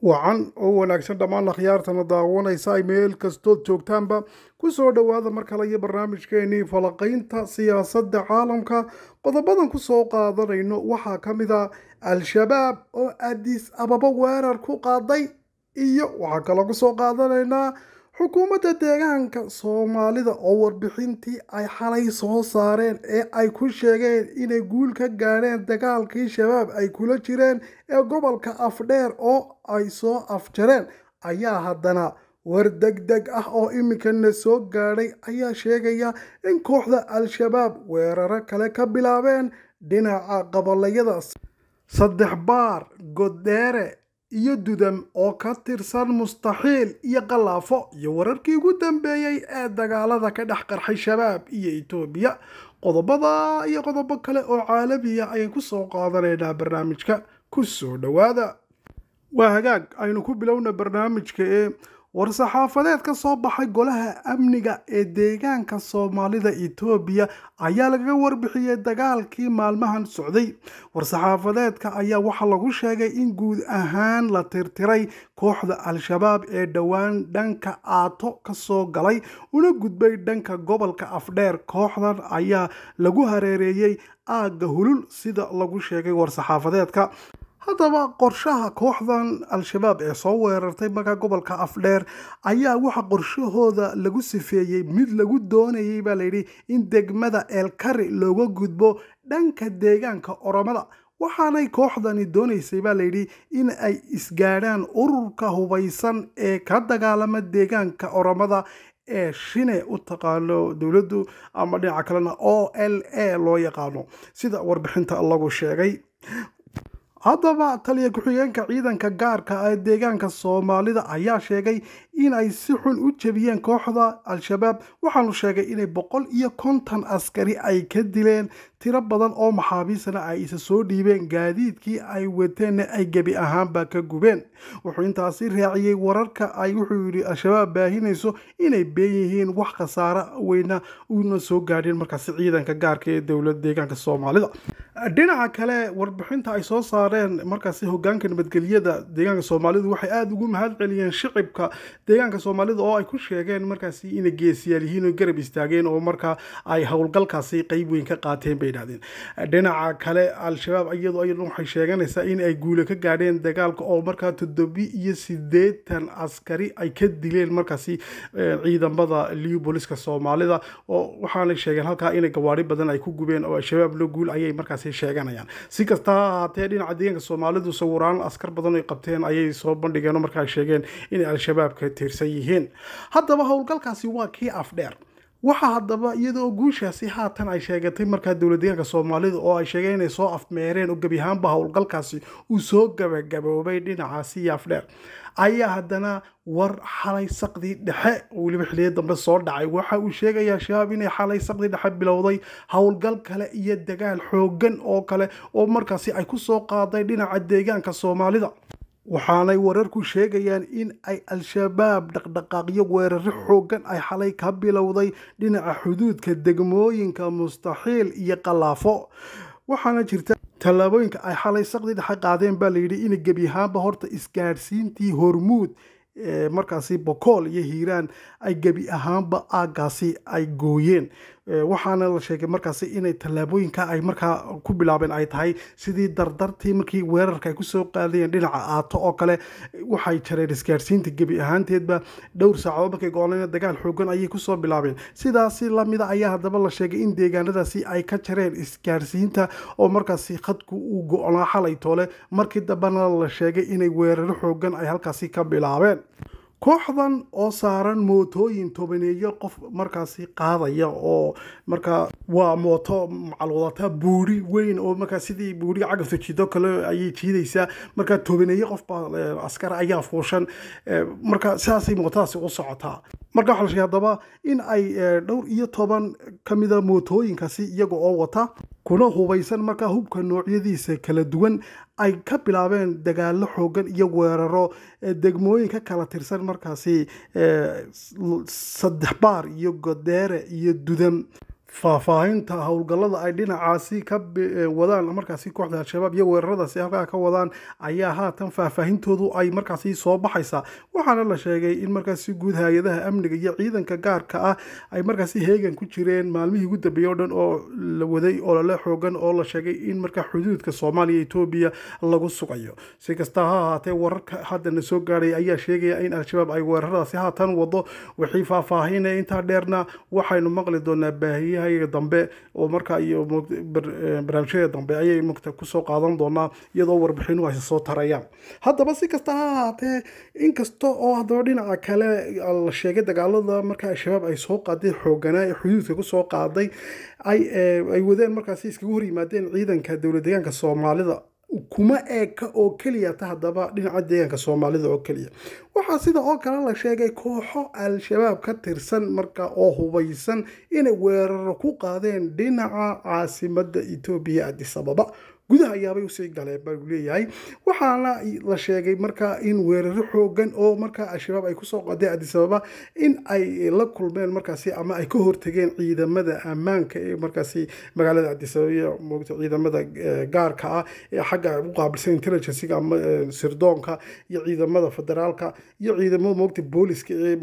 wacan oo wanaagsan dhammaan akhyaartana daawanaysa ay meel kastood joogtaanba ku soo dhowaada mar kale iyo barnaamijkeenii falaqaynta siyaasadda caalamka qodobadan ku soo qaadanayno waxaa ka mid a al-shabaab oo adis ababa weerar ku qaaday iyo waxaa kaloo ku soo qaadanaynaa xukuumadda deegaanka soomaalida oo warbixintii ay xalay soo saareen ee ay ku sheegeen inay guul ka gaadheen dagaalkii shabaab ay kula jireen ee gobolka afdheer oo ay soo afjareen ayaa haddana war deg deg ah oo iminkana soo gaadhay ayaa sheegaya in kooxda al-shabaab weeraro kale ka bilaabeen dhinaca qabalayada saddex baar goddheere iyo dudam oo ka tirsan mustaxiil iyo qalaafo iyo wararkii ugu dambeeyey ee dagaalada ka dhex qarxay shabaab iyo etoobiya qodobada iyo qodobo kale oo caalamiya ayaan ku soo qaadanaynaa barnaamijka ku soo dhowaada waa hagaag aynu ku bilowna barnaamijka ee war-saxaafadeed ka soo baxay golaha amniga ee deegaanka soomaalida etoobiya ayaa lagaga warbixiyey dagaalkii maalmahan socday war-saxaafadeedka ayaa waxaa lagu sheegay in guud ahaan la tirtiray kooxda al-shabaab ee dhowaan dhanka aato kasoo galay una gudbay dhanka gobolka afdheer kooxdan ayaa lagu hareereeyey aagga hulul sida lagu sheegay war-saxaafadeedka haddaba qorshaha kooxdan al-shabaab ee soo weerartay markaa gobolka afdheer ayaa waxa qorshahooda lagu sifeeyey mid lagu doonayay baa layidhi in degmada eelkari looga gudbo dhanka deegaanka oromada waxaanay kooxdani doonaysay baa layidhi in ay isgaadhaan ururka hubaysan ee ka dagaalama deegaanka oromada ee shine u taqaano dowladdu ama dhinaca kalena o l a loo yaqaano sida warbixinta lagu sheegay haddaba taliya ku-xigeenka ciidanka gaarka ee deegaanka soomaalida ayaa sheegay in ay si xun u jebiyeen kooxda al-shabaab waxaanu sheegay inay boqol iyo konton askari ay ka dileen tiro badan oo maxaabiisna ay isa soo dhiibeen gaadiidkii ay wateenna ay gebi ahaanba ka gubeen wuxuu intaasi raaciyey wararka ay wuxuu yidhi al-shabaab baahinayso inay been yihiin wax khasaare weyna una soo gaadheen markaasi ciidanka gaarka ee dowlad deegaanka soomaalida dhinaca kale warbixinta ay soo saareen markaasi hogaanka nabadgelyada deegaanka soomaalidu waxay aada ugu mahad celiyeen shicibka deegaanka soomaalida oo ay ku sheegeen markaasi inay geesiyaal yihiin oo garab istaageen oo markaa ay howlgalkaasi qeyb weyn ka qaateen bay idhahdeen dhinaca kale al-shabaab iyadoo iyadan waxay sheeganaysaa in ay guule ka gaadheen dagaalka oo markaa toddobi iyo sideetan askari ay ka dileen markaasi ciidamada liu booliska soomaalida oo waxaanay sheegeen halkaa inay gawaari badan ay ku gubeen oo al-shabaab la guul ayay markaasi sheeganayaan si kasta ha ahaatee dhinaca deegaanka soomaalidu sawiraan askar badan ay qabteen ayay soo bandhigeen oo markaa sheegeen inay al-shabaab ka tirsan yihiin haddaba howlgalkaasi waa kii afdheer waxaa haddaba iyadoo guushaasi haatan ay sheegatay markaa dowlad deegaanka soomaalida oo ay sheegeen inay soo afmeereen oo gebi ahaanba howlgalkaasi uu soo gabagaboobay dhinacaasi afdheer ayaa haddana war xalay saqdii dhexe weliba xiliya dambe soo dhacay waxa uu sheegayaa shabaab inay xalay saqdii dhexe bilowday howlgal kale iyo dagaal xooggan oo kale oo markaasi ay ku soo qaaday dhinaca deegaanka soomaalida waxaanay wararku sheegayaan in ay al-shabaab dhaqdhaqaaqyo weeraro xooggan ay xalay ka bilowday dhinaca xuduudka degmooyinka mustaxiil iyo qalaafo waxaana jirta tallaabooyinka ay xalay saqdi dhexe qaadeen baa layidhi in gebi ahaanba horta isgaadhsiintii hormuud markaasi bokool iyo hiiraan ay gebi ahaanba aagaasi ay gooyeen waxaana la sheegay markaasi inay tallaabooyinka ay markaa ku bilaabeen ay tahay sidii dardartii markii weerarka ay kusoo qaadayeen dhinaca aato oo kale waxay jareen isgaarsiinta gebi ahaanteedba dhowr saacadood markay go-oleen dagaal xoogan ayay kusoo bilaabeen sidaasi lamida ayaa haddaba la sheegay in deegaanadaasi ay ka jareen isgaarsiinta oo markaasi khadku uu go-naa xalay toole markii dambena la sheegay inay weeraro xoogan ay halkaasi ka bilaabeen kooxdan oo saaran mootooyin tobaneeyo qof markaasi qaadaya oo markaa waa mooto macalwadata buuri weyn oo markaa sidii buuriga cagafta jido kale ayay jiidaysaa markaa tobaneeyo qof baa askar ayaa fuushan marka sidaasay mootadaasi u socotaa marka waxaa la sheegay haddaba in ay dhowr iyo toban ka mida mootooyinkaasi iyaga oo wata kuna hubaysan markaa hubka noocyadiisa kala duwan ay ka bilaabeen dagaalo xoogan iyo weeraro degmooyin ka kala tirsan markaasi saddex baar iyo godeere iyo dudam faahfaahinta howlgallada ay dhinacaasi ka wadaan markaasi kooxda al-shabaab iyo weeraradaasi halkaa ka wadaan ayaa haatan faahfaahintoodu ay markaasi soo baxaysaa waxaana la sheegay in markaasi guud hay-adaha amniga iyo ciidanka gaarka ah ay markaasi heegan ku jireen maalmihii ugu dambeeyey o dhan oo la waday olole xoogan oo la sheegay in markaa xuduudka soomaaliya etoobiya lagu sugayo si kasta ha ahaatee wararka haddana soo gaadhay ayaa sheegaya in al-shabaab ay weeraradaasi haatan wado wixii faahfaahinaya intaa dheerna waxaynu maqli doonaa baahiyaha dambe oo markaa iyo barnaamijyada dambe ayay mugta kusoo qaadan doonaa iyadoo warbixinu aysa soo tarayaan haddaba si kasta ha ahaatee inkasta oo haddaba dhinaca kale la sheegay dagaalada markaa al-shabaab ay soo qaaday xooganaa ee xuduudka kusoo qaaday ay wadeen markaasi iskaga hor yimaadeen ciidanka dowlad deegaanka soomaalida kuma eeka oo keliya ta haddaba dhinaca deegaanka soomaalida oo keliya waxaa sida oo kale la sheegay kooxo al-shabaab ka tirsan marka oo hubaysan inay weeraro ku qaadeen dhinaca caasimada etoobiya addis ababa gudaha ayaabay usii galeen baa leeyahay waxaana la sheegay markaa in weeraro xoogan oo markaa al-shabaab ay kusoo qadeen addis ababa in ay la kulmeen markaasi ama ay ka hortageen ciidamada ammaanka ee markaasi magaalada addis ababa iyo moogta ciidamada gaarka ah ee xagga u qaabilsan intelligenciga ama sirdoonka iyo ciidamada federaalka iyo ciidamada moogta booliska ee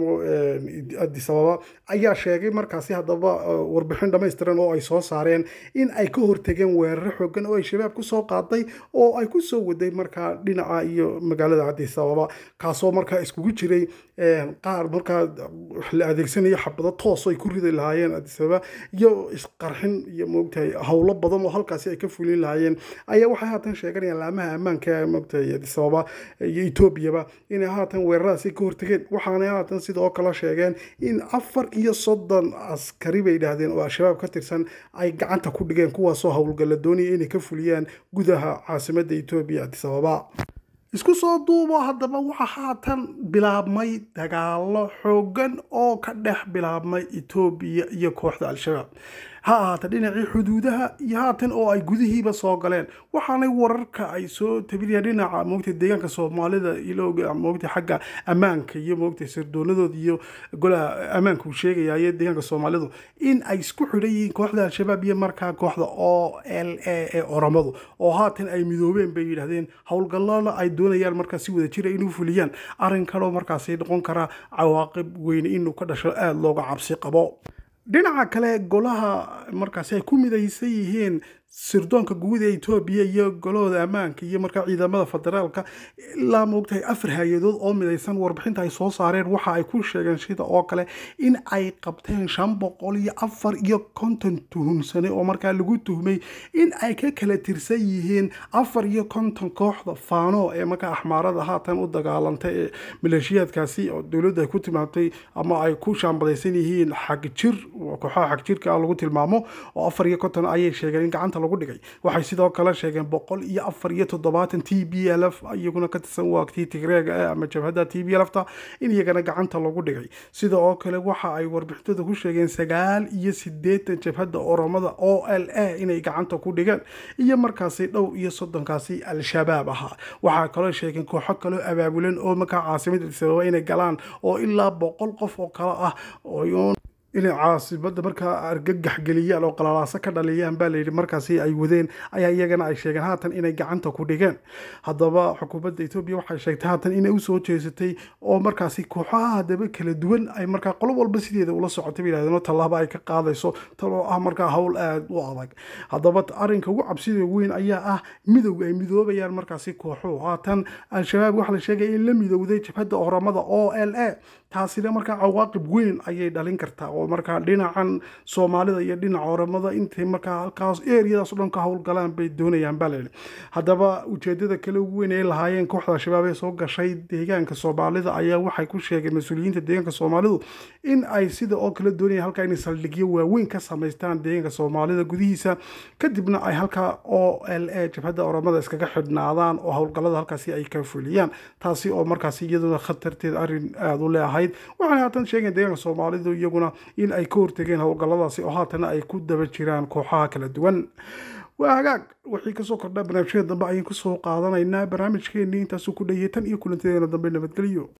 addis ababa ayaa sheegay markaasi haddaba warbixin dhammaystiran oo ay soo saareen in ay ka hortageen weeraro xoogan oo ay shabaab kusoo qaaday oo ay kusoo waday markaa dhinaca iyo magaalada addis ababa kaasoo markaa iskugu jiray qaar markaa la adeegsanayo xabado toos ay ku ridi lahaayeen addis ababa iyo isqarxin iyo moogtahay howlo badan oo halkaasi ay ka fulin lahaayeen ayaa waxay haatan sheeganayaan laamaha ammaanka moogtahay addis ababa iyo etoobiyaba inay haatan weeraradaasi ka hortageen waxaanay haatan sidoo kale sheegeen in afar iyo soddon askari bay yidhaahdeen oo al-shabaab ka tirsan ay gacanta ku dhigeen kuwaasoo howlgalla doonaya inay ka fuliyaan gudaha caasimada etoobiya addis ababa isku soo duubo haddaba waxaa haatan bilaabmay dagaalo xoogan oo ka dhex bilaabmay etoobiya iyo kooxda al-shabaab ha ahaata dhinacii xuduudaha iyo haatan oo ay gudihiiba soo galeen waxaanay wararka ay soo tabinayaan dhinaca moogta deegaanka soomaalida ilowga moogta xagga ammaanka iyo moogta sirdoonadooda iyo golaha ammaanka uu sheegayayo deegaanka soomaalidu in ay isku xidhan yihiin kooxda al-shabaab iyo markaa kooxda o l a ee oramadu oo haatan ay midoobeen bay yidhahdeen howlgallada ay doonayaan markaa si wada jira inuu fuliyaan arrin kaloo markaasi noqon karaa cawaaqib weyne inuu ka dhasho aada looga cabsi qabo dhinaca kale golaha markaasi ay ku midaysan yihiin sirdoonka guud ee etoobiya iyo golahooda ammaanka iyo markaa ciidamada federaalka ilaa moogtahay afar hay-adood oo midaysan warbixinta ay soo saareen waxa ay ku sheegeen sida oo kale in ay qabteen shan boqol iyo afar iyo konton tuhumsane oo markaa lagu tuhmay in ay ka kala tirsan yihiin afar iyo konton kooxda faano ee markaa axmaarada haatan u dagaalantay ee maleeshiyaadkaasi oo dowladda ay ku timaamtay ama ay ku shaambadaysan yihiin xagjir kooxaha xagjirka ah lagu tilmaamo oo afar iyo konton ayay sheegeen in gacanta lagu dhigay waxay sidoo kale sheegeen boqol iyo afar iyo toddobaatan t b l f iyaguna ka tirsan waagtii tigreega eh ama jabhadda t b lfta in iyagana gacanta lagu dhigay sida oo kale waxa ay warbixintooda ku sheegeen sagaal iyo sideetan jabhadda oromada o l a inay gacanta ku dhigeen iyo markaasi dhow iyo soddonkaasi al-shabaab ahaa waxaa kaloo sheegeen kooxo kaloo abaabulan oo markaa caasimada sababa inay galaan oo ilaa boqol qof oo kale ah oo inay caasimada markaa argagax geliyaan oo qalalaaso ka dhaliyaan baa layidhi markaasi ay wadeen ayaa iyagana ay sheegeen haatan inay gacanta ku dhigeen haddaba xukuumadda etoobiya waxay sheegtay haatan inay usoo jeesatay oo markaasi kooxaha haddaba kala duwan ay markaa qolo walba sideeda ula socotay bay yidhahdeen oo tallaabo ay ka qaadayso tan oo ah markaa howl aada u adag haddaba arrinka ugu cabsida weyn ayaa ah midowga ay midoobayaan markaasi kooxuhu haatan al-shabaab waxaa la sheegaya in la midowday jabhadda oramada o l a taasina markaa cawaaqib weyn ayay dhalin kartaa oo markaa dhinacan soomaalida iyo dhinaca oramada intay markaa halkaas eriyadaas o dhan ka howlgalaan bay doonayaan baa layidhi haddaba ujeedada kale ugu weyn ay lahaayeen kooxda al-shabaab ee soo gashay deegaanka soomaalida ayaa waxay ku sheegeen mas-uuliyiinta deegaanka soomaalidu in ay sida oo kale doonayaan halkaa inay saldhigyo waaweyn ka samaystaan deegaanka soomaalida gudihiisa kadibna ay halkaa o l a jabhadda oramada iskaga xidhnaadaan oo howlgallada halkaasi ay ka fuliyaan taasi oo markaasi iyaduna khatarteed arrin aada u leeahay waxaana haatan sheegeen deegaanka soomaalidu iyaguna in ay ka hortegeen howlgalladaasi oo haatana ay ku daba jiraan kooxaha kala duwan waa hagaag wixii kasoo kordhaa barnaamijyada dambe ayaan kusoo qaadanaynaa barnaamijkeenii intaasuu ku dhayay tan iyo kulantadeena dambe nabadgelyo